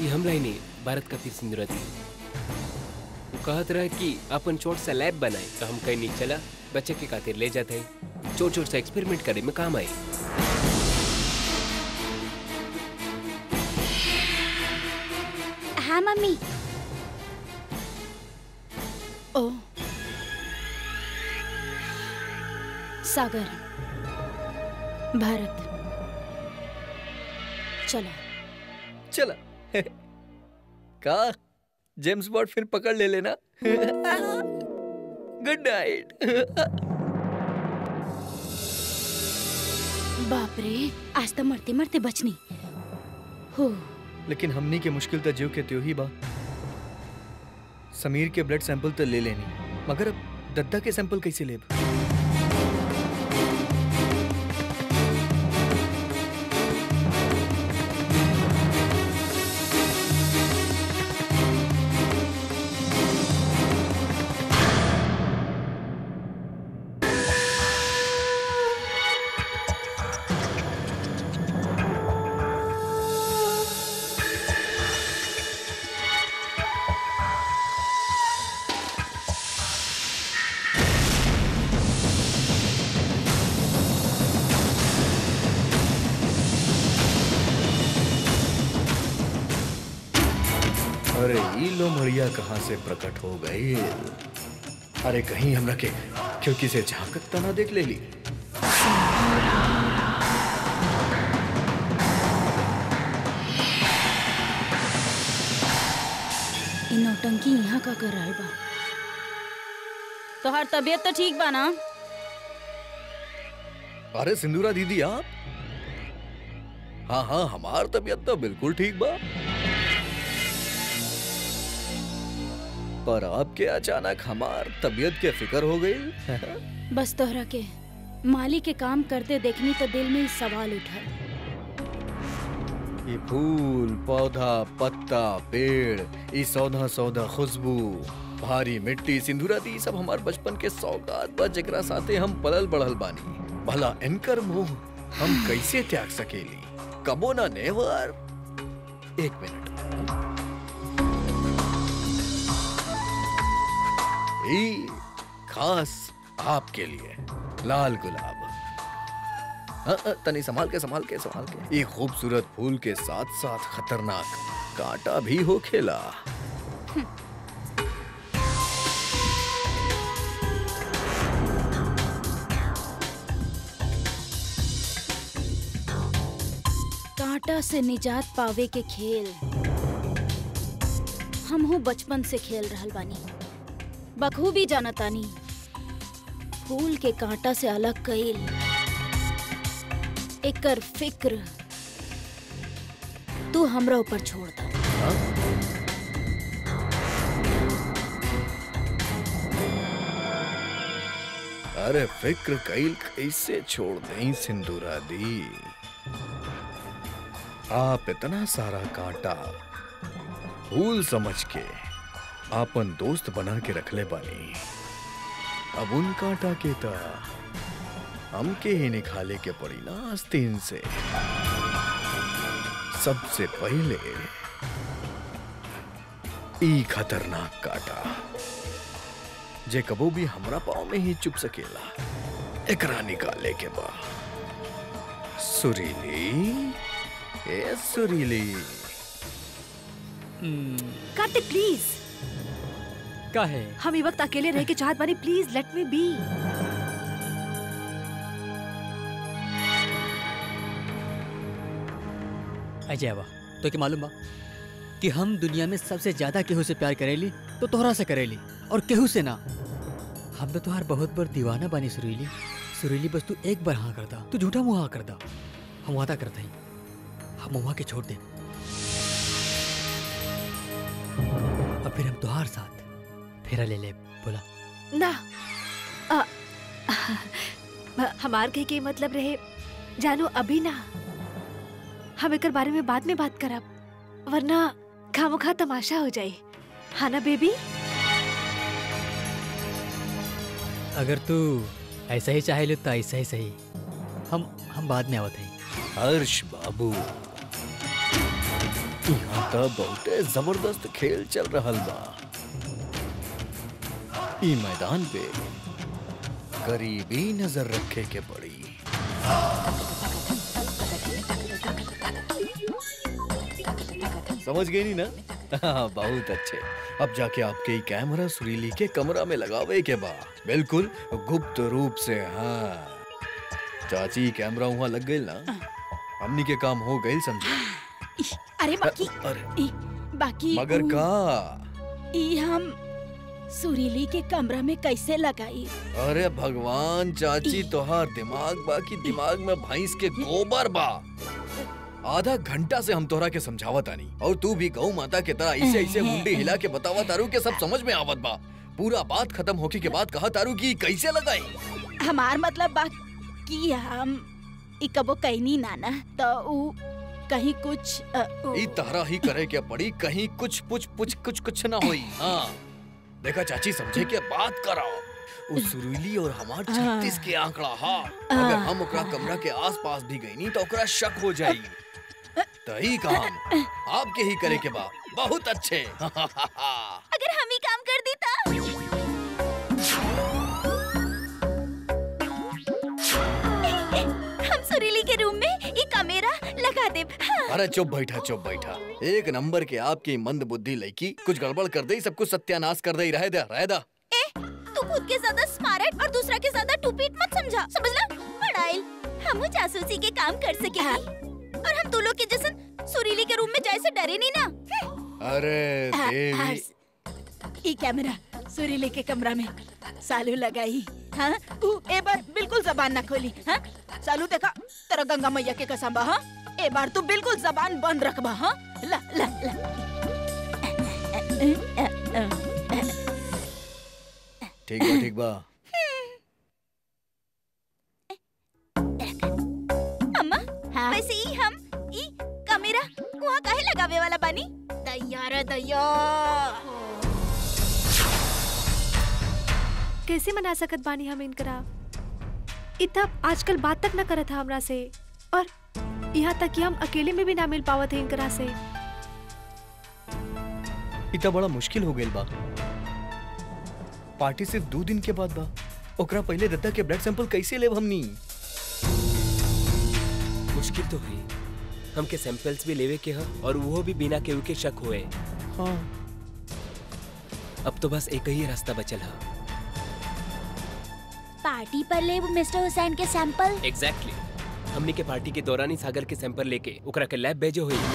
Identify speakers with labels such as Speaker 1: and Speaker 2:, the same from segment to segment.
Speaker 1: ये हमला ही नहीं भारत खातिर सिंदूरा दी वो कहत रहे कि अपन छोट सा लैब बनाए तो हम कहीं नहीं चला बच्चे के खातिर ले जाते हैं छोट छोट सा एक्सपेरिमेंट करे में काम आए
Speaker 2: हाँ मम्मी
Speaker 3: ओ सागर भारत चलो
Speaker 4: चला का जेम्स बॉन्ड फिर पकड़ ले लेना गुड नाइट
Speaker 3: बाप रे आज तो मरते मरते बचनी हो
Speaker 4: लेकिन हमनी के मुश्किल तो जीव के त्यो ही बा समीर के ब्लड सैंपल तो ले लेनी मगर अब दद्दा के सैंपल कैसे लेब अरे ई लो मरिया कहाँ से प्रकट हो गई अरे कहीं हमरा के खिड़की से झांकत तना देख ले ली
Speaker 3: इ नौटंकी यहाँ का कर रहल बा तोहार तबीयत तो ठीक बा ना
Speaker 4: अरे सिंदूरा दीदी आप हाँ हाँ हमार तबीयत तो बिल्कुल ठीक बा पर आपके अचानक हमार तबीयत के फिक्र हो गई
Speaker 3: बस तोहरा के माली के काम करते देखनी तो दिल में ही सवाल उठल
Speaker 4: ये फूल पौधा पत्ता पेड़ ये सौधा सौधा खुशबू भारी मिट्टी सिंधुरा दी सब हमार बचपन के सौगात बा जेकरा साथे हम पलल बढ़ल बानी भला इनकर मोह हम कैसे त्याग सकेली कबो ना नेवर एक मिनट ई खास आपके लिए लाल गुलाब हाँ, हाँ, तनी संभाल के संभाल के संभाल के ये खूबसूरत फूल के साथ साथ खतरनाक कांटा भी हो खेला
Speaker 3: कांटा से निजात पावे के खेल हमहू बचपन से खेल रहल बानी बखूबी जानतानी फूल के कांटा से अलग कईल एकर फिक्र तू हमरा ऊपर छोड़ दा
Speaker 4: अरे फिक्र कैल कैसे छोड़ दें सिंदूरा दी आप इतना सारा कांटा फूल समझ के आपन दोस्त बना के रखले बानी अब उन कांटा के ता हमके ही निकाले के पड़ी ना आस्तीन से सबसे पहले ई खतरनाक काटा जे कबो भी हमरा पाँव में ही चुप सकेला एकरा निकाले के बा सुरीली ए सुरीली
Speaker 5: कार्तिक प्लीज
Speaker 6: का है
Speaker 5: हम ई वक्त अकेले रह के चाहत बानी please let me be
Speaker 6: Ajay बा तो के मालूम बा कि हम दुनिया में सबसे ज्यादा केहू से प्यार करेली तो तोहरा से करेली और केहू से ना हम तो तुहार बहुत बार दीवाना बानी सुरीली सुरीली बस तू एक बार हाँ कर दा तू झूठा मुँह हाँ कर दा हम वादा करते हैं हम वहाँ के छोड़ दे अब फिर हम तुहार साथ फेरा ले ले बोला
Speaker 5: ना आ, हमार कहे के मतलब रहे जानो अभी ना हम एकर बारे में बाद में बात करब वरना खामोखा तमाशा हो जाए हाँ ना बेबी
Speaker 6: अगर तू ऐसा ही चाहे लो तो ऐसा ही सही हम हम बाद में आवत हैं
Speaker 4: हर्ष बाबू यहाँ तो बहुते जबरदस्त खेल चल रहल बा ई मैदान पे करीबी नजर रखे के पड़ी समझ गई नी ना हाँ, बहुत अच्छे अब जाके आपके ई कैमरा सुरीली के कमरा में लगावे के बा बिल्कुल गुप्त रूप से हाँ चाची कैमरा वहाँ लग गई ना हमनी के काम हो गई समझे
Speaker 3: अरे बाकी
Speaker 4: अरे
Speaker 3: ई, बाकी
Speaker 4: मगर
Speaker 3: उ-
Speaker 4: का
Speaker 3: ई हम सुरीली के कमरा में कैसे लगाई
Speaker 4: अरे भगवान चाची तोहार दिमाग बा की दिमाग में भैंस के गोबर बा आधा घंटा से हम तोहरा के समझावत आनी और तू भी गौ माता के तरह ऐसे ऐसे मुंडी हिला के बतावा तारू के सब समझ में आवत बा पूरा बात खत्म होके के बाद कहा तारू की कैसे लगाई
Speaker 3: हमार मतलब बा कि हम ई कबो कहनी नाना तो उ कहीं कुछ अ, उ-
Speaker 4: ई तहरा ही करे के पड़ी कहीं कुछ पुछ पुछ कुछ कुछ ना होई हाँ देखा चाची समझे के बात कराओ उस सुरीली और हमार छत्तीस के आंकड़ा हा अगर हम ओकरा कमरा के आसपास भी गई नी तो ओकरा शक हो जाई तही काम आपके ही करे के बा बहुत अच्छे
Speaker 3: अगर हम ही काम कर देता हम सुरीली के रूम में ये कैमरा लगा दे हाँ।
Speaker 4: अरे चुप बैठा चुप बैठा एक नंबर के आपकी मंद बुद्धि लड़की कुछ गड़बड़ कर दे सब कुछ सत्यानाश कर दे रह दे रह दा
Speaker 3: ए, तू खुद के ज्यादा स्मार्ट और दूसरा के ज्यादा टूपीट मत समझा समझला पढ़ाई हम जासूसी के काम कर सके और हम तू लोग के जैसन सुरीली के रूम में जाए से डरे नहीं ना
Speaker 4: अरे
Speaker 3: हाँ, हाँ,
Speaker 4: देवी
Speaker 3: ई कैमरा सुरीली के कमरा में सालू लगाई हाँ ऊ ए बार बिल्कुल जबान ना खोली हाँ सालू देखा तेरा गंगा मैया के कसम बा हाँ ए बार तू बिल्कुल जबान बंद रखबा हाँ ला ला ला
Speaker 4: ठीक बा ठीक बा
Speaker 3: अम्मा वैसे ही हम ई कैमरा वहाँ काहे लगावे वाला बानी तैयार है तैयार
Speaker 5: कैसे मना सकत बानी हम इनकरा इतना आजकल बात तक न करत था हमरा से और यहाँ तक कि हम अकेले में भी ना मिल पावत है इनकरा से
Speaker 4: इतना बड़ा मुश्किल हो गइल बा पार्टी सिर्फ दो दिन के बाद बा ओकरा पहले दत्ता के ब्लड सैंपल कैसे लेब हमनी
Speaker 1: मुश्किल तो हुई हमके सैंपल्स भी लेवे के ह और वो भी बिना केहू के शक हुए
Speaker 4: हाँ
Speaker 1: अब तो बस एक ही रास्ता बचल है
Speaker 2: पार्टी पर ले मिस्टर हुसैन के सैंपल
Speaker 1: एग्जैक्टली हमनी के पार्टी के दौरान ही सागर के सैंपल लेके ओकरा के लैब भेजो हुई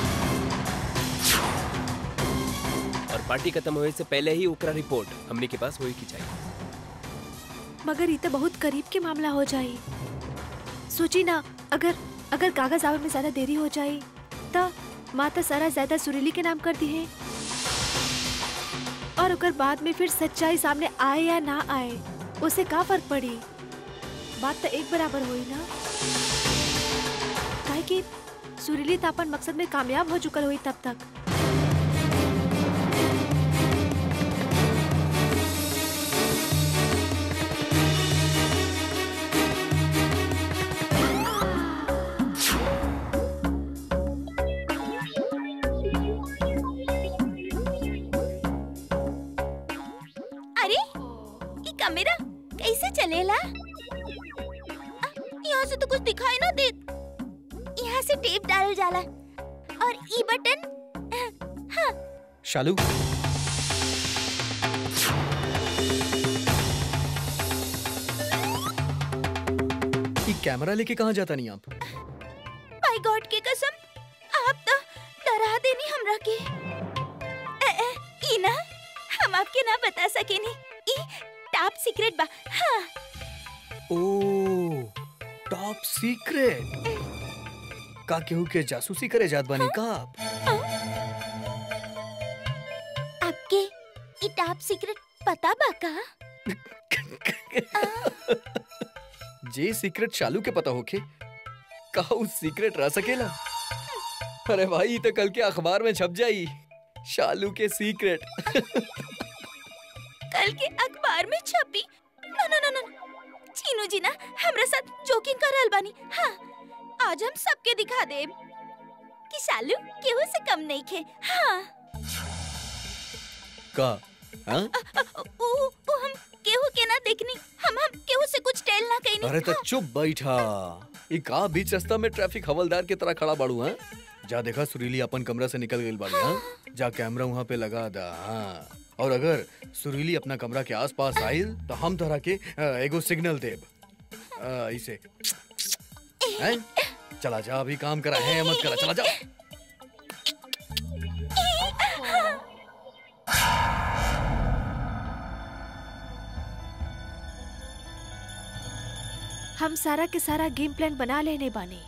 Speaker 1: और पार्टी खत्म होए से पहले ही ओकरा रिपोर्ट हमनी के पास होई की चाहिए
Speaker 5: मगर ये तो बहुत करीब के मामला हो जाए सोची ना अगर अगर कागज आवे में ज्यादा देरी हो जाए तो माता सारा ज्यादा सुरीली के नाम कर दी है और अगर बाद में फिर सच्चाई सामने आए या ना आए उसे का फर्क पड़ी बात तो एक बराबर हुई ना काहे कि सुरीली तो अपन मकसद में कामयाब हो चुकल हुई तब तक
Speaker 3: अरे ये कैमरा कैसे चलेला आ, यहाँ से तो कुछ दिखाई ना दे यहाँ से टेप डाल जाला और ई बटन हाँ
Speaker 4: शालू ये कैमरा लेके कहाँ जाता नहीं आप
Speaker 3: बाय गॉड के कसम आप तो डरा देनी हमरा के ए, ए, ई ना हम आपके ना बता सकेनी ई टॉप सीक्रेट बा हाँ
Speaker 4: ओ टॉप सीक्रेट का केहू के जासूसी करे जात बानी का आप
Speaker 3: आपके ई टॉप सीक्रेट पता बा का
Speaker 4: जे सीक्रेट शालू के पता होके का उस सीक्रेट रह सकेला अरे भाई ये तो कल के अखबार में छप जाई शालू के सीक्रेट
Speaker 3: कल के अखबार में छपी ना ना ना ना चीनू जी ना हमरा साथ जोकिंग कर रहल बानी हाँ आज हम सबके दिखा देब कि सालू केहू से कम नहीं खे हाँ
Speaker 4: का हाँ?
Speaker 3: उ, उ हम केहू के ना देखनी हम हम केहू से कुछ टेल ना कहनी
Speaker 4: अरे तो चुप बैठा ई का बीच रास्ता में ट्रैफिक हवलदार की तरह खड़ा बाड़ू हाँ जा देखा सुरीली अपन कमरा से निकल गई बाड़ी हाँ जा कैमरा वहाँ पे लगा दा हाँ और अगर सुरीली अपना कमरा के आसपास आइल तो हम तरह के अ, एगो सिग्नल देब अ, इसे हैं? चला जा अभी काम करा है मत करा चला जा
Speaker 5: हम सारा के सारा गेम प्लान बना लेने बानी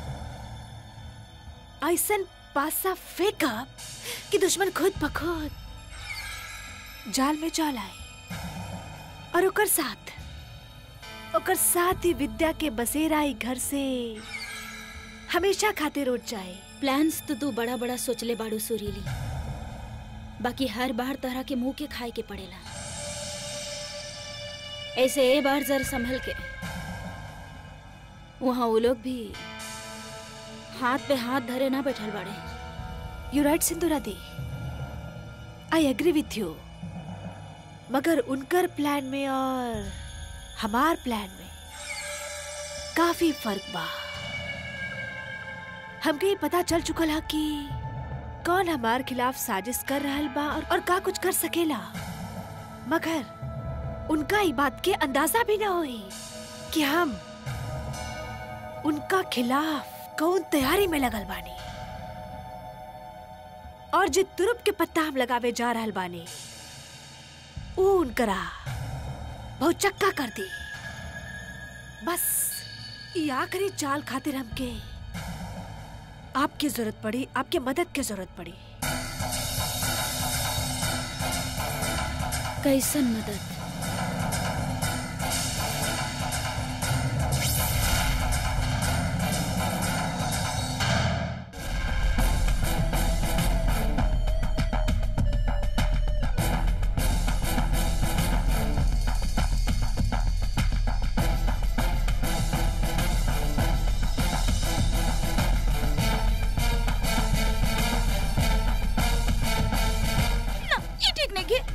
Speaker 5: ऐसन पासा फेंका कि दुश्मन खुद ब खुद जाल में चल आए और ओकर साथ ओकर साथ ही विद्या के बसेरा ही घर से हमेशा खातिर उठ जाए
Speaker 3: प्लान्स तो तू बड़ा बड़ा सोचले बाड़ू सुरीली बाकी हर बार तरह के मुंह के खाए के पड़ेला ऐसे ए बार जर संभल के वहाँ वो लोग भी हाथ पे हाथ धरे ना बैठल बाड़े
Speaker 5: यू राइट सिंधुरा दी आई एग्री विथ यू मगर उनकर प्लान में और हमार प्लान में काफी फर्क बा हमके ये पता चल चुकल है कि कौन हमार खिलाफ साजिश कर रहल बा और, और का कुछ कर सकेला मगर उनका ई बात के अंदाजा भी ना होई कि हम उनका खिलाफ कौन तैयारी में लगल बानी और जे तुरुप के पत्ता हम लगावे जा रहल बानी ऊ उनकरा बहुत चक्का कर दी बस ये आखिरी चाल खातिर हमके आपकी जरूरत पड़ी आपके मदद की जरूरत पड़ी
Speaker 3: कैसन मदद ना ये ठीक नहीं है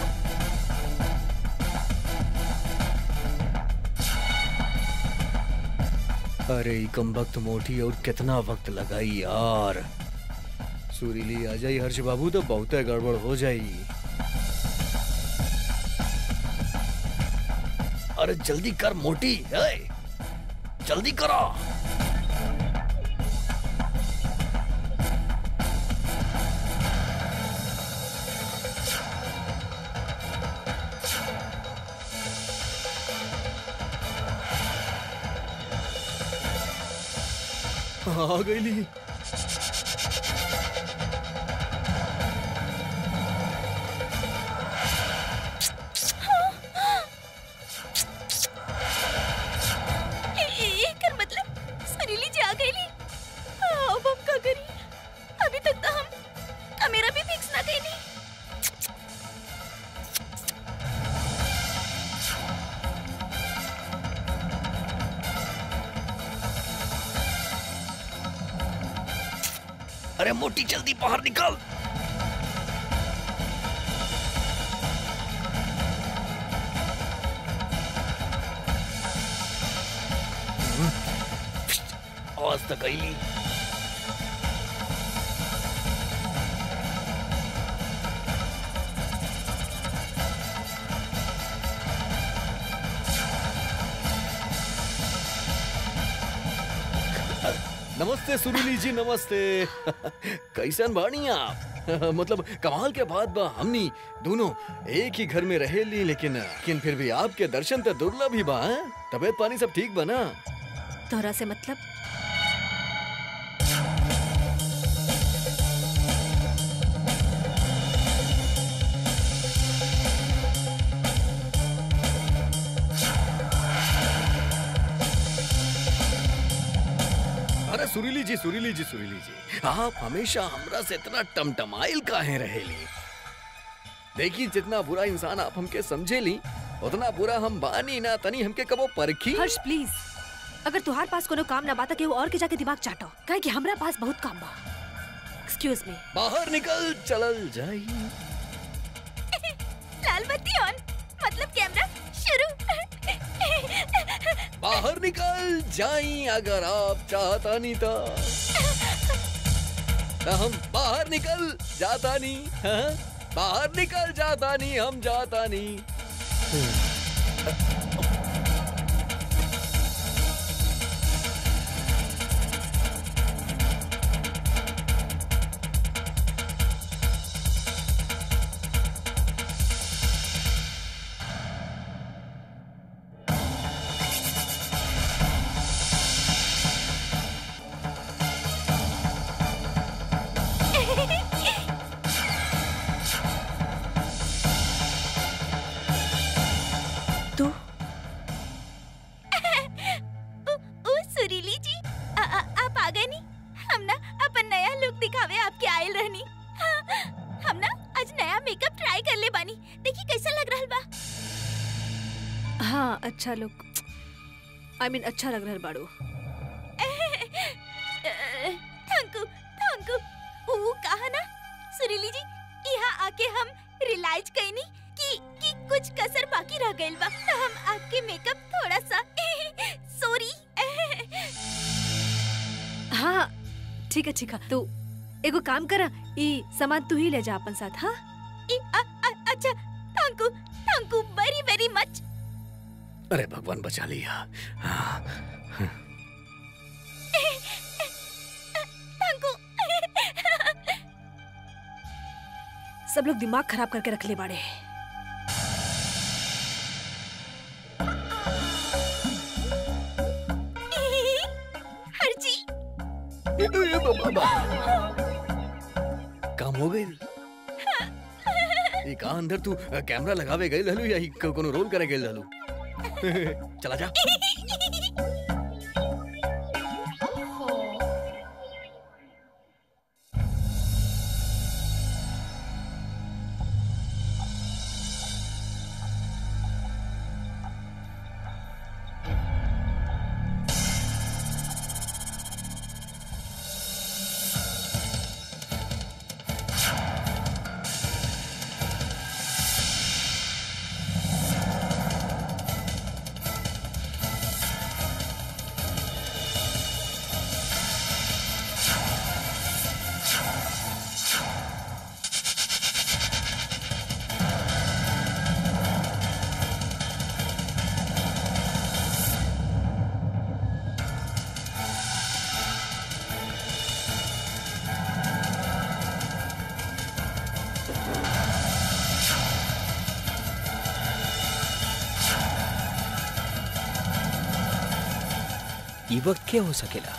Speaker 4: अरे ई कम वक्त मोटी और कितना वक्त लगाई यार सुरीली आ जाई हर्ष बाबू तो बहुत गड़बड़ हो जाई अरे जल्दी कर मोटी है जल्दी करो आ गई ली
Speaker 3: एकर मतलब सरीली जी आ गईली अब हम का करी अभी तक तो हम कैमरा भी फिक्स ना कईनी
Speaker 4: अरे मोटी जल्दी बाहर निकल आज तक आई नमस्ते सुरीली जी नमस्ते कैसन बानी आप मतलब कमाल के बाद बा हमनी दोनों एक ही घर में रहे ली लेकिन लेकिन फिर भी आपके दर्शन तो दुर्लभ ही बा हैं? तबीयत पानी सब ठीक बना
Speaker 5: तोहरा से मतलब
Speaker 4: अरे सुरीली जी सुरीली जी सुरीली जी आप हमेशा हमरा से इतना टमटमाइल काहे रहेली देखी जितना बुरा इंसान आप हमके समझेली उतना बुरा हम बानी ना तनी हमके कबो परखी
Speaker 5: हर्ष प्लीज अगर तुहार पास कोनो काम ना बाता केहू और के जाके दिमाग चाटो काहे कि हमरा पास बहुत काम बा एक्सक्यूज मी
Speaker 4: बाहर निकल चलल जाई
Speaker 3: लाल बत्ती ऑन मतलब कैमरा शुरू
Speaker 4: बाहर निकल जाई अगर आप चाहता नहीं था तो हम बाहर निकल जाता नहीं हाँ? बाहर निकल जाता नहीं हम जाता नहीं
Speaker 5: तू
Speaker 3: ओ, ओ सुरीली जी आ, आ, आप आ गए नी हम ना अपन नया लुक दिखावे आपके आयल रहनी हाँ, हम ना आज नया मेकअप ट्राई कर ले बानी देखी कैसा लग रहल बा
Speaker 5: हाँ अच्छा लुक आई मीन अच्छा लग रहा है बाड़ू
Speaker 3: थैंक यू थैंक यू वो कहा ना सुरीली जी यहाँ आके हम रियलाइज कईनी कि कि कुछ कसर बाकी रह गइल बा तो हम आपके मेकअप थोड़ा सा सॉरी
Speaker 5: हाँ ठीक है ठीक है तू एगो काम करा ई सामान तू ही ले जा अपन साथ हाँ
Speaker 3: अच्छा thank you thank you very very much
Speaker 4: अरे भगवान बचा लिया हाँ,
Speaker 3: थैंक यू
Speaker 5: सब लोग दिमाग खराब करके रख ले बाड़े
Speaker 3: हर जी
Speaker 4: ए, ए, बा- बा- काम हो गई ये कहा अंदर तू अ, कैमरा लगावे गई ललू या ही को- कोनो रोल करे गई ललू चला जा
Speaker 1: ई वक्त क्या हो सकेला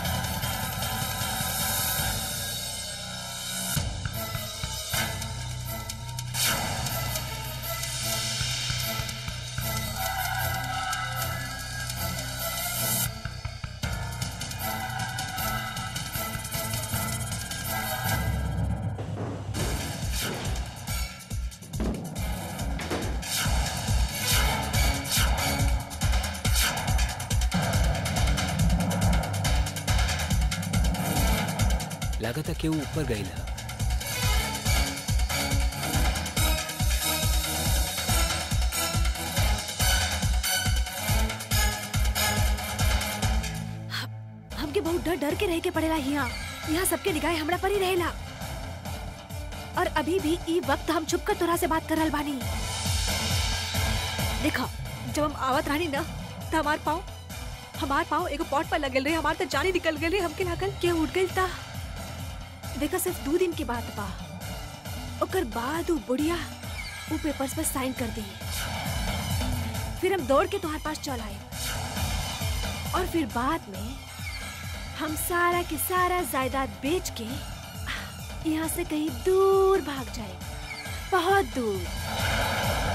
Speaker 1: लागता केहू ऊपर गईला
Speaker 5: हमके बहुत डर डर के रह के पड़ेला यहाँ यहाँ सबके निगाह हमरा पर ही रहेला और अभी भी ई वक्त हम छुप कर तोरा से बात कर रहल बानी देखो जब हम आवत रहनी ना तो हमार पाँव हमार पाँव एगो पॉट पर लगल रहे हमार तो जानी निकल गई हमके लागल के उठ गई था देखा सिर्फ दो दिन की बात बा ओकर बाद उ बुढ़िया उ पेपर्स पर साइन कर दी फिर हम दौड़ के तुम्हारे पास चल आए और फिर बाद में हम सारा के सारा जायदाद बेच के यहाँ से कहीं दूर भाग जाए बहुत दूर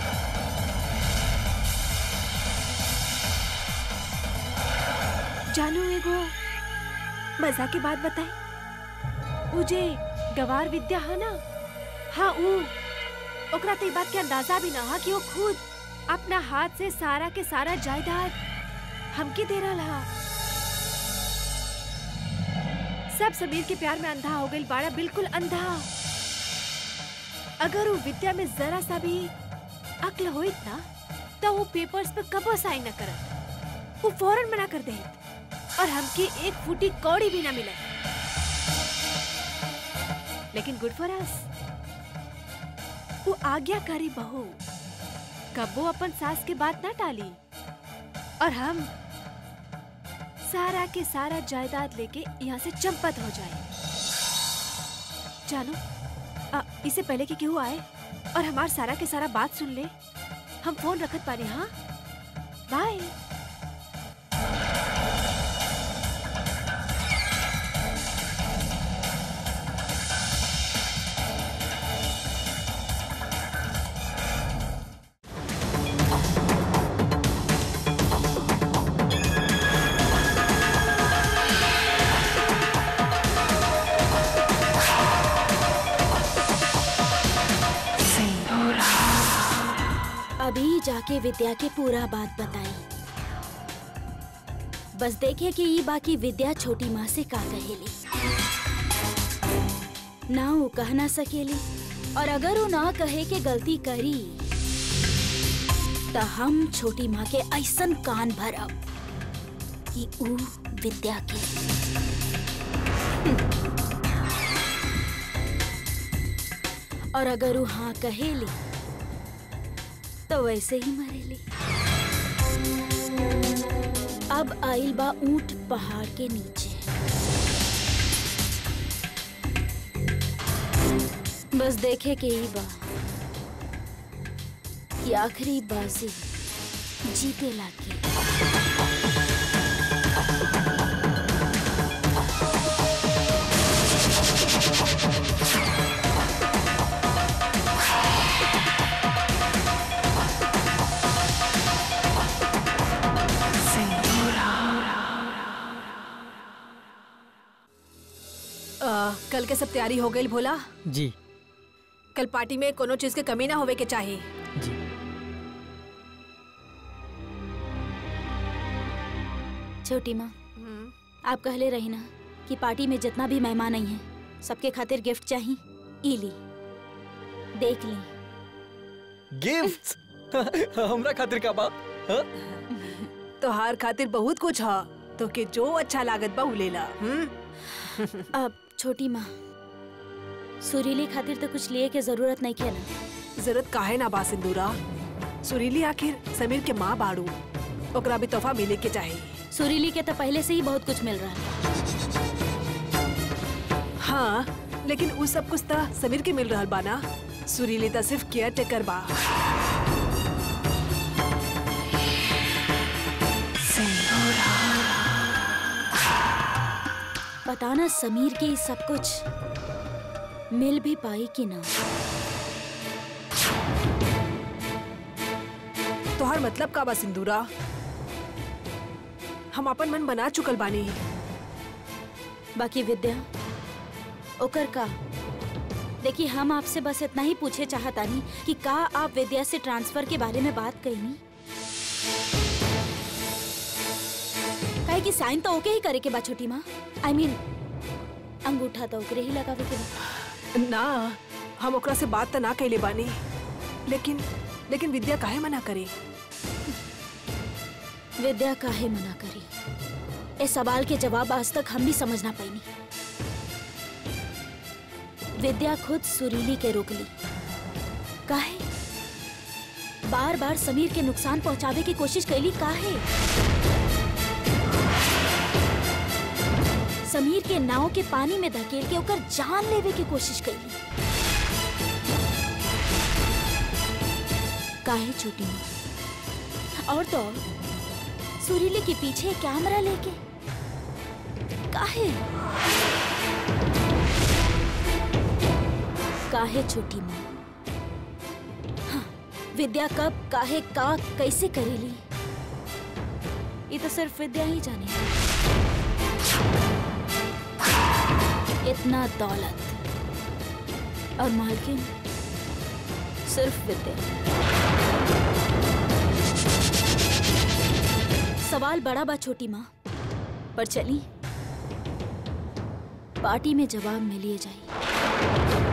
Speaker 5: जानू एगो मजा की बात बताई मुझे गवार विद्या है ना हाँ ऊ ओकरा तो ई बात के अंदाजा भी ना हा कि वो खुद अपना हाथ से सारा के सारा जायदाद हमके दे रहा हा सब समीर के प्यार में अंधा हो गई बाड़ा बिल्कुल अंधा अगर वो विद्या में जरा सा भी अक्ल होइत ना तो वो पेपर्स पे कबो साइन न करत वो फौरन मना कर देत और हमके एक फूटी कौड़ी भी ना मिलत लेकिन गुड फॉर अस वो आज्ञाकारी बहू कबो अपन सास के बात ना टाली और हम सारा के सारा जायदाद लेके यहाँ से चंपत हो जाए जानो आ, इससे पहले कि केहू आए और हमार सारा के सारा बात सुन ले हम फोन रखत पानी हाँ बाय
Speaker 2: अभी जाके विद्या के पूरा बात बताई बस देखे कि ई बाकी विद्या छोटी माँ से का कहेली ना वो कह ना सकेली और अगर वो ना कहे के गलती करी तो हम छोटी माँ के ऐसन कान भरब कि ऊ विद्या के और अगर वो हाँ कहेली तो वैसे ही मरेली अब आइल बा ऊंट पहाड़ के नीचे बस देखे के ही बा कि आखिरी बाजी जीते लाके
Speaker 5: आ, कल के सब तैयारी हो गई भोला
Speaker 6: जी
Speaker 5: कल पार्टी में कोनो चीज के कमी ना होवे के चाहिए
Speaker 6: जी
Speaker 2: छोटी माँ आप कहले रही ना कि पार्टी में जितना भी मेहमान आई हैं सबके खातिर गिफ्ट चाहिए ई ली देख ली
Speaker 4: गिफ्ट हमरा खातिर का बा हाँ?
Speaker 5: तोहार खातिर बहुत कुछ ह तो के जो अच्छा लागत बा उ लेला हम्म
Speaker 2: अब छोटी माँ सुरीली खातिर तो कुछ लिए के जरूरत नहीं है ना
Speaker 5: जरूरत काहे ना बा सिंदूरा सुरीली आखिर समीर के माँ बाड़ू ओकरा भी तोहफा मिले के चाहिए
Speaker 2: सुरीली के तो पहले से ही बहुत कुछ मिल रहा है
Speaker 5: हाँ लेकिन उ सब कुछ तो समीर के मिल रहल बा ना सुरीली तो सिर्फ केयर टेकर बा
Speaker 2: पता ना समीर के ये सब कुछ मिल भी पाई कि ना
Speaker 5: तोहार मतलब का बा सिंदूरा हम अपन मन बना चुकल बानी
Speaker 2: बाकी विद्या ओकर का देखिए हम आपसे बस इतना ही पूछे चाहतानी कि का आप विद्या से ट्रांसफर के बारे में बात कईनी काहे कि साइन तो ओके ही करे के बा छोटी माँ आई मीन अंगूठा तो ओकरे ही लगावे के बा
Speaker 5: ना हम ओकरा से बात तो ना कैले बानी लेकिन लेकिन विद्या काहे मना करे
Speaker 2: विद्या काहे मना करी इस सवाल के जवाब आज तक हम भी समझ ना पाईनी विद्या खुद सुरीली के रोक ली काहे बार बार समीर के नुकसान पहुंचावे की कोशिश कैली काहे समीर के नाव के पानी में धकेल के ओकर जान लेवे की कोशिश कैली काहे छोटी माँ और तो और, सुरीली के पीछे कैमरा लेके काहे काहे छोटी माँ हाँ, विद्या कब काहे का कैसे करेली ये तो सिर्फ विद्या ही जाने इतना दौलत और मालकिन सिर्फ विद्या सवाल बड़ा बा छोटी माँ पर चली पार्टी में जवाब मिलिए जाई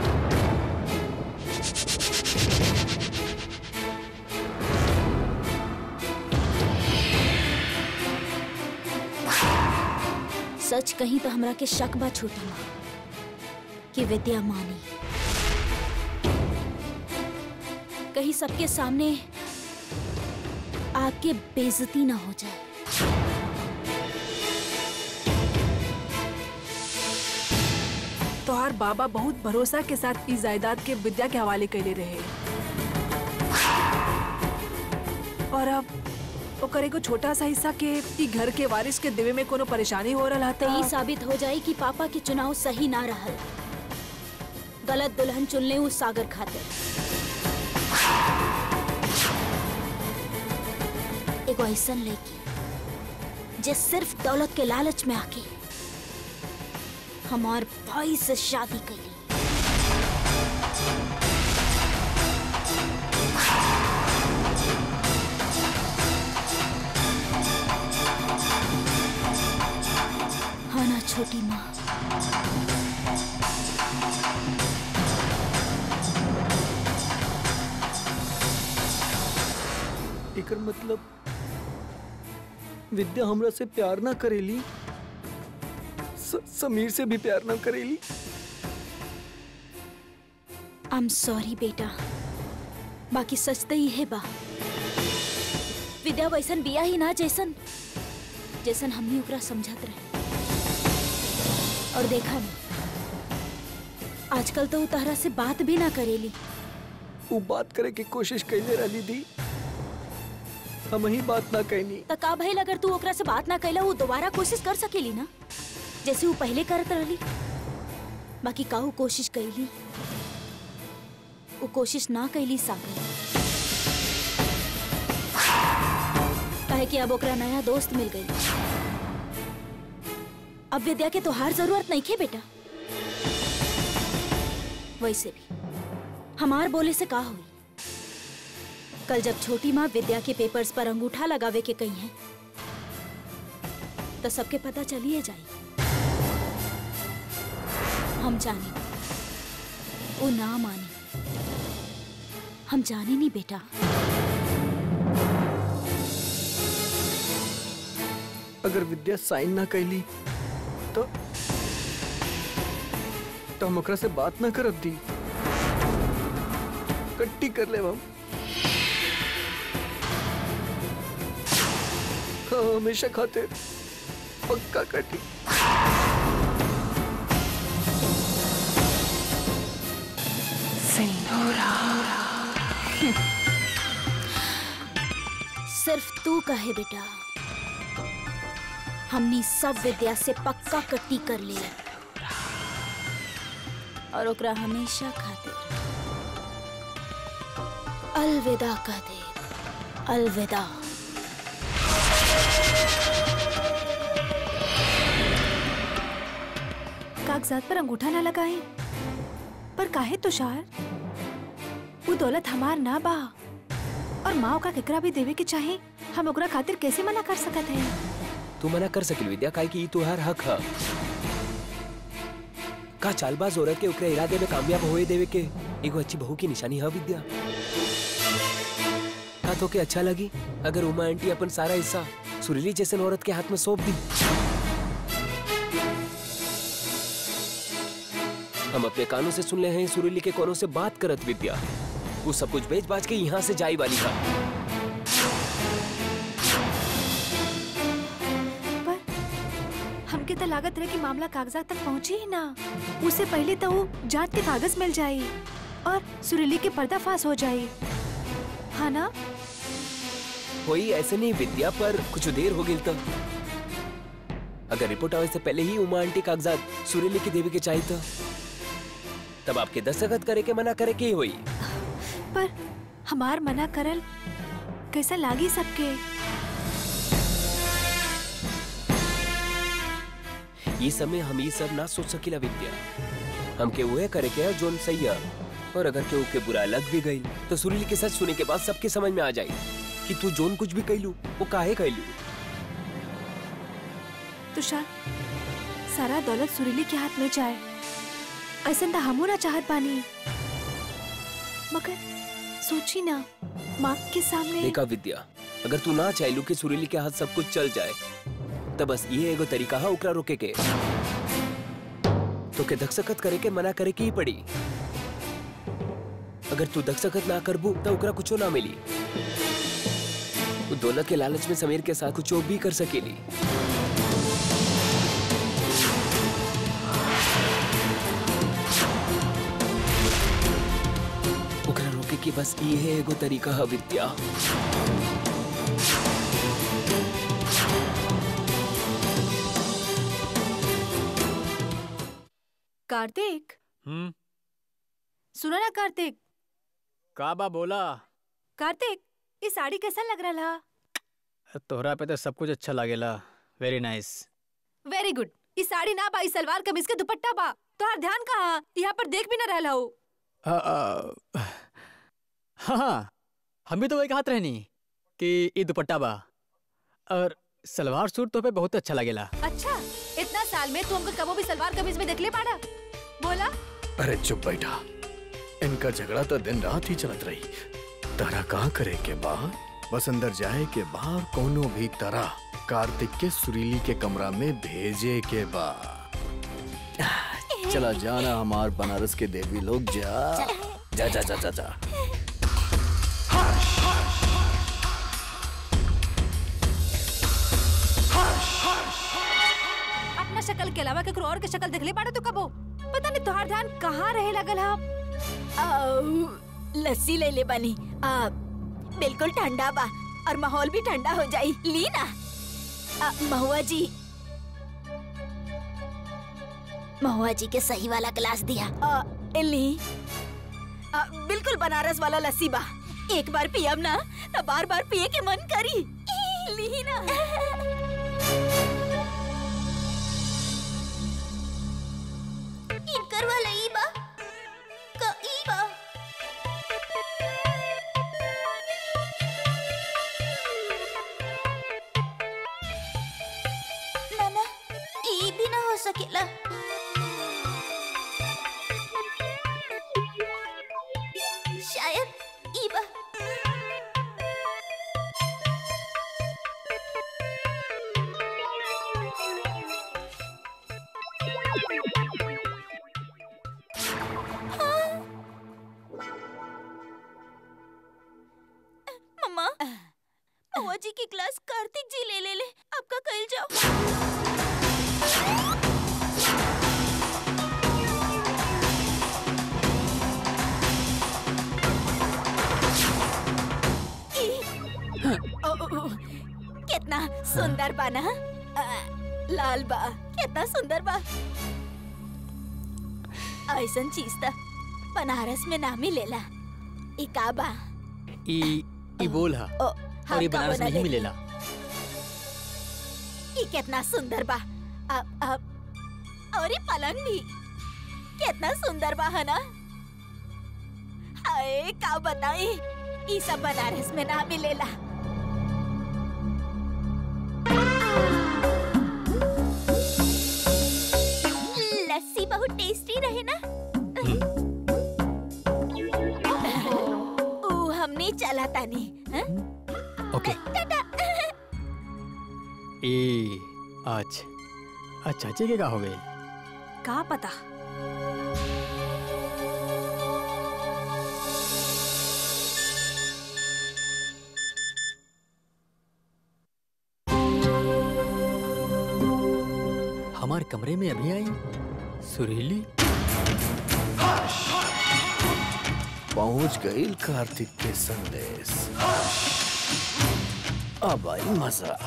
Speaker 2: सच कहीं तो हमरा के शक बा छोटी माँ कि विद्या मानी कहीं सबके सामने आके बेइज्जती ना हो जाए
Speaker 5: तोहार बाबा बहुत भरोसा के साथ इस जायदाद के विद्या के हवाले कैले रहे और अब ओकर एगो छोटा सा हिस्सा के ई घर के वारिस के देवे में कोनो परेशानी हो रहा
Speaker 2: तो
Speaker 5: था
Speaker 2: ये साबित हो जाए कि पापा के चुनाव सही ना रहल गलत दुल्हन चुन ले उस सागर खातिर एगो ऐसन लड़की जे सिर्फ दौलत के लालच में आके हमार भाई से शादी कैली हाँ ना छोटी माँ
Speaker 4: एकर मतलब विद्या हमरा से प्यार ना करेली स, समीर से भी प्यार ना करेली
Speaker 2: आई एम सॉरी बेटा बाकी सच तो ये बा विद्या वैसन बिया ही ना जैसन जैसन हमनी ओकरा समझत रहे और देखा नहीं आजकल तो उ तहरा से बात भी ना करेली
Speaker 4: वो बात करे की कोशिश कैले रही दी हम ही बात ना कहनी
Speaker 2: त का भइल अगर तू ओकरा से बात ना कैला वो दोबारा कोशिश कर सकेली ना जैसे वो पहले करत रहली बाकी काहू कोशिश कैली वो कोशिश ना कैली सागर काहे कि अब ओकरा नया दोस्त मिल गई अब विद्या के तोहार जरूरत नहीं खे बेटा वैसे भी हमार बोले से का हुई कल जब छोटी माँ विद्या के पेपर्स पर अंगूठा लगावे के कही है तो सबके पता चलिए जाई हम जाने वो ना मानी हम जाने नहीं बेटा
Speaker 4: अगर विद्या साइन ना कैली तो तो हम ओकरा से बात ना करब दी कट्टी कर ले हम हाँ, हमेशा खातिर पक्का कट्टी
Speaker 2: सिर्फ तू कहे बेटा हमनी सब विद्या से पक्का कट्टी कर ले और ओकरा हमेशा खातिर अलविदा कह दे अलविदा
Speaker 5: कागजात पर अंगूठा ना लगाए पर काहे तुषार वो दौलत हमार ना बा और माँ का केकरा भी देवे के चाहे हम ओकरा खातिर कैसे मना कर सकत है
Speaker 1: तू मना कर सकिल विद्या काहे कि ई तुहार हक है का चालबाज औरत के ओकरे इरादे में कामयाब होए देवे के एगो अच्छी बहू की निशानी है विद्या का तो के अच्छा लगी अगर उमा आंटी अपन सारा हिस्सा सुरीली जैसन औरत के हाथ में सौंप दी हम अपने कानों से सुन ले हैं सुरीली के कोनों से बात करत विद्या वो सब कुछ बेच बाज के यहाँ से जाई वाली था
Speaker 5: पर हमके तो लागत रहे कि मामला कागजात तक पहुँचे ही ना उससे पहले तो वो जांच के कागज मिल जाये और सुरीली के पर्दाफाश हो जाये हाँ ना
Speaker 1: कोई ऐसे नहीं विद्या पर कुछ देर हो गई तो अगर रिपोर्ट आवे से पहले ही उमा आंटी कागजात सुरीली की देवी के चाहिए तो तब आपके दस्तखत करे के मना करे के ही हुई
Speaker 5: पर हमार मना करल कैसा लागी सबके
Speaker 1: ये समय हम ये सब ना सोच सकीला विद्या हमके वह करे के है जोन सही है और अगर केहू के बुरा लग भी गई तो सुरीली के सच सुने के बाद सबके समझ में आ जाए कि तू जोन कुछ भी कैलू वो काहे कैलू
Speaker 5: तुषार सारा दौलत सुरीली के हाथ में जाए ऐसा तो हमू ना चाहत बानी मगर सोची ना माँ के सामने
Speaker 1: देखा विद्या अगर तू ना चाहलू कि सुरीली के हाथ सब कुछ चल जाए तब बस ये एगो तरीका है ओकरा रोके के तो के धकसकत करे के मना करे की ही पड़ी अगर तू धकसकत ना करबू तो ओकरा कुछो ना मिली वो दौलत के लालच में समीर के साथ कुछ भी कर सकेली ओकरा रोके की बस ये है एगो तरीका है विद्या
Speaker 5: कार्तिक
Speaker 6: हम्म
Speaker 5: सुनो ना कार्तिक
Speaker 6: का बा बोला
Speaker 5: कार्तिक ये साड़ी कैसा लग रहा
Speaker 6: तोहरा पे तो सब कुछ अच्छा लागेला वेरी नाइस
Speaker 5: वेरी गुड ये साड़ी ना बा ई सलवार कमीज के दुपट्टा बा तोहार ध्यान कहाँ यहाँ पर देख भी ना रहला हो
Speaker 6: हाँ हाँ हम भी तो वही कहत रहनी कि ये दुपट्टा बा और सलवार सूट तो पे बहुत अच्छा लगेला
Speaker 5: अच्छा इतना साल में तू हमको कबो भी सलवार कमीज में देख ले पाड़ा बोला
Speaker 4: अरे चुप बैठा इनका झगड़ा तो दिन रात ही चलत रही तारा कहाँ करे के बाद बस अंदर जाए के बाहर कोनो भी तरह कार्तिक के सुरीली के कमरा में भेजे के बाद चला जाना हमार बनारस के देवी लोग जा जा जा जा जा, जा।
Speaker 5: अपना शक्ल के अलावा केकरो और के शक्ल देख ले पाड़ा तू कबो पता नहीं तोहार ध्यान कहाँ रहे लगल हा
Speaker 3: आऊ, लस्सी ले ले बनी आ, बिल्कुल ठंडा बा और माहौल भी ठंडा हो जाई ली ना आ, महुआ जी महुआ जी के सही वाला गिलास दिया आ, ली आ, बिल्कुल बनारस वाला लस्सी बा एक बार पियब ना तो बार बार पिए के मन करी ली ना इनकर वाला ई बा का ई बा ना ना ई भी ना हो सकेला शायद ई बा मम्मा महुआ जी की क्लास कार्तिक जी ले ले ले आपका कल जाओ ई, ओ, ओ, ओ, कितना सुंदर बा ना आ, लाल बा कितना सुंदर बा ऐसन चीज त बनारस में ना मिलेला ई का बा
Speaker 6: ई ई बोल हा
Speaker 3: ओ,
Speaker 6: और ये
Speaker 3: हम का
Speaker 6: बनारस में ही
Speaker 3: बनले?
Speaker 6: मिलेला
Speaker 3: ई कितना सुंदर बा अब अब और ये पलंग भी कितना सुंदर बा है ना हाय का बताई ई सब बनारस में ना मिलेला लस्सी बहुत टेस्टी रहे ना ऊ हमने चला तानी हाँ?
Speaker 6: ओके
Speaker 3: टाटा
Speaker 6: ए आज आज चाची के का हो गई
Speaker 5: का पता
Speaker 6: हमारे कमरे में अभी आई सुरीली
Speaker 4: पहुंच गई कार्तिक के संदेश अब आई मजा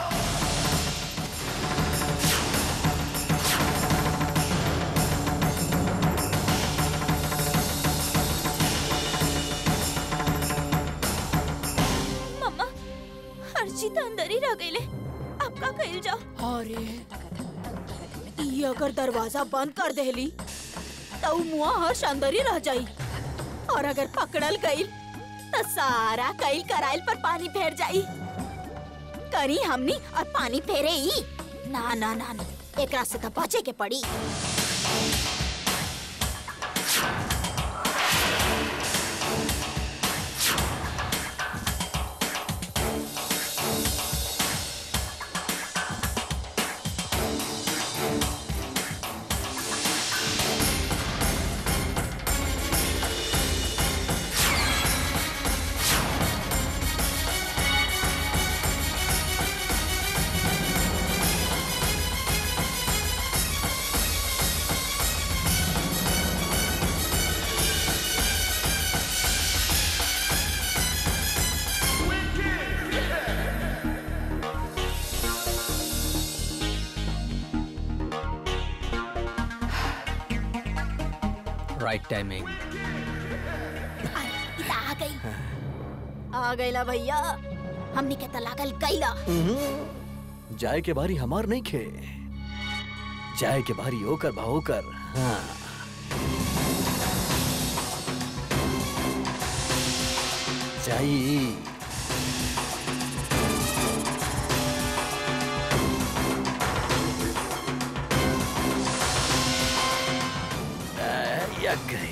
Speaker 3: मम्मा हर्षी तो अंदर ही रह गईले अब का कइल जाओ अरे ई अगर दरवाजा बंद कर देली तो ऊ मुआ हर्ष अंदर ही रह जाई और अगर पकड़ल गईल तो सारा कईल कराइल पर पानी फेर जाई करी हमनी और पानी फेरे ही ना ना ना ना
Speaker 2: एकरा से तो बचे के पड़ी
Speaker 6: राइट टाइमिंग
Speaker 2: अरे, इता आ गई आ गईला भैया हमनी के तो लागल कैला
Speaker 4: जाए के बारी हमार नहीं खे जाए के बारी होकर बा होकर हाँ जाई आ, या गए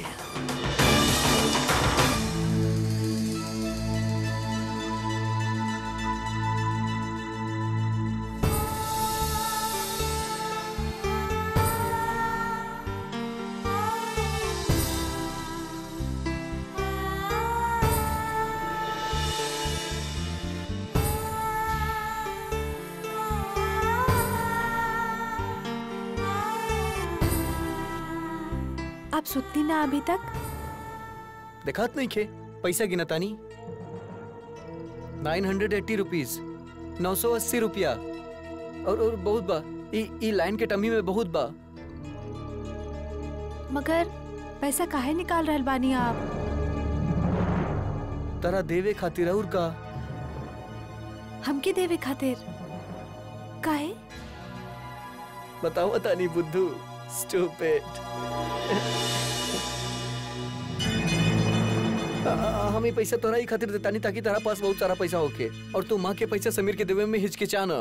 Speaker 5: आप सुतती ना अभी तक
Speaker 4: दिखात नहीं खे पैसा गिनतानी नाइन हंड्रेड एट्टी रुपीज नौ सौ अस्सी रुपया और और बहुत बा ई ई लाइन के टमी में बहुत बा
Speaker 5: मगर पैसा काहे निकाल रहल बानी आप
Speaker 4: तरा देवे खातिर और का
Speaker 5: हमके देवे खातिर काहे
Speaker 4: बताओ तानी बुद्धू स्टूपिड हम ही पैसा तोरा ही खातिर देतानी ताकि तेरा पास बहुत सारा पैसा होके और तू माँ के पैसा समीर के देवे में हिचकिचा न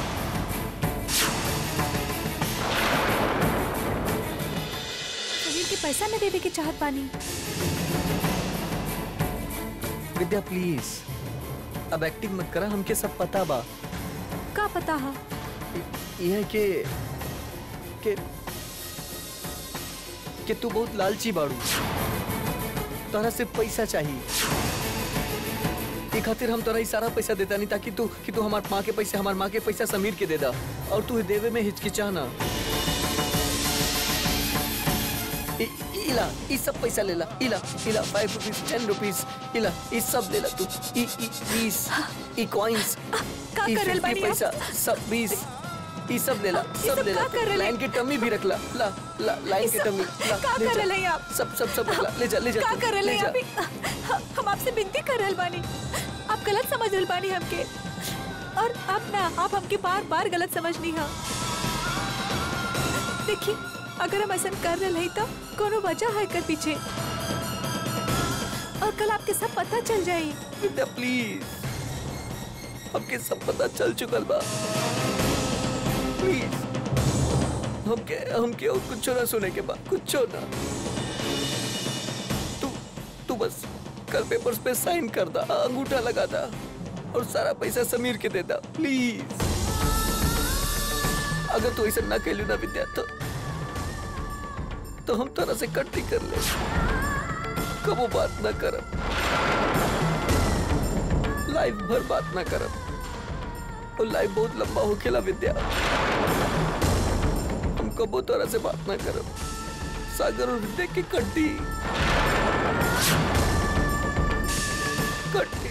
Speaker 5: समीर के पैसा न देवे के चाहत बानी
Speaker 4: विद्या प्लीज अब एक्टिंग मत करा हमके सब पता बा
Speaker 5: का पता हा
Speaker 4: यह के के कि तू बहुत लालची बाड़ू तोरा से पैसा चाहिए ई खातिर हम तोरा ई सारा पैसा देता नहीं ताकि तू कि तू हमार माँ के पैसे हमार माँ के पैसा समीर के दे दा और तू देवे में हिचकिचा ना इ- इ- इला ई सब पैसा ले ला इला इला फाइव रुपीज टेन रुपीज इला ई सब ले ला तू ई ई बीस ई कॉइन्स
Speaker 5: का
Speaker 4: ई
Speaker 5: करल
Speaker 4: 50
Speaker 5: बानी आप?
Speaker 4: पैसा सब बीस ई सब ले ला
Speaker 5: ई
Speaker 4: सब
Speaker 5: सब
Speaker 4: ले ला
Speaker 5: का करल है?
Speaker 4: लाइन की टम्मी भी रख ला ला ला लाइन
Speaker 5: ई
Speaker 4: की
Speaker 5: सब
Speaker 4: टम्मी ला
Speaker 5: का
Speaker 4: ले जा।
Speaker 5: करल है आप?
Speaker 4: सब सब सब रख ला ले जा ले जा
Speaker 5: का
Speaker 4: तू,
Speaker 5: कर
Speaker 4: ले
Speaker 5: रहे
Speaker 4: जा।
Speaker 5: अभी हम आपसे विनती कर रहल बानी आप गलत समझ रहल बानी हमके और आप ना आप हमके बार बार गलत समझनी हा देखिए अगर हम ऐसा कर रहे हैं तो कोनो वजह है कर पीछे और कल आपके सब पता चल जाए
Speaker 4: विद्या प्लीज हमके सब पता चल चुकल बा प्लीज हमके हमके और कुछ ना सुने के बा कुछ ना तू तू बस कल पेपर्स पे साइन कर दा अंगूठा लगा दा और सारा पैसा समीर के दे दा प्लीज अगर तू ऐसा ना कैलू ना विद्या तो तो हम तरह से कट्टी कर ले कबो बात ना करब लाइफ भर बात ना करब और लाइफ बहुत लंबा होखेला विद्या हम कबो तरह से बात ना करब सागर और विद्या की कट्टी कट्टी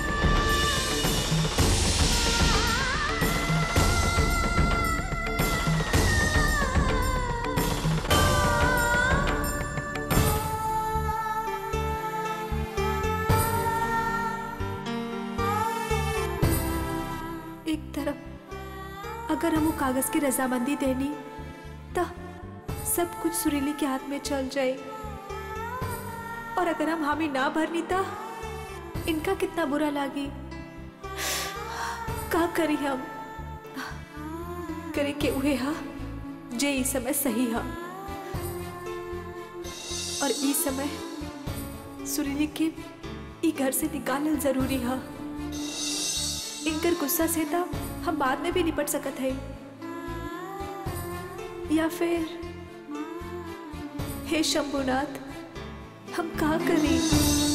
Speaker 5: एक तरफ अगर हम वो कागज की रजामंदी देनी तो सब कुछ सुरीली के हाथ में चल जाए और अगर हम हामी ना भरनी तो इनका कितना बुरा लागी का करी हम करे के उहे हा जे ई समय सही है और ई समय सुरीली के ई घर से निकालल जरूरी है इनकर गुस्सा से तो हम बाद में भी निपट सकत है या फिर हे शंभुनाथ हम का करें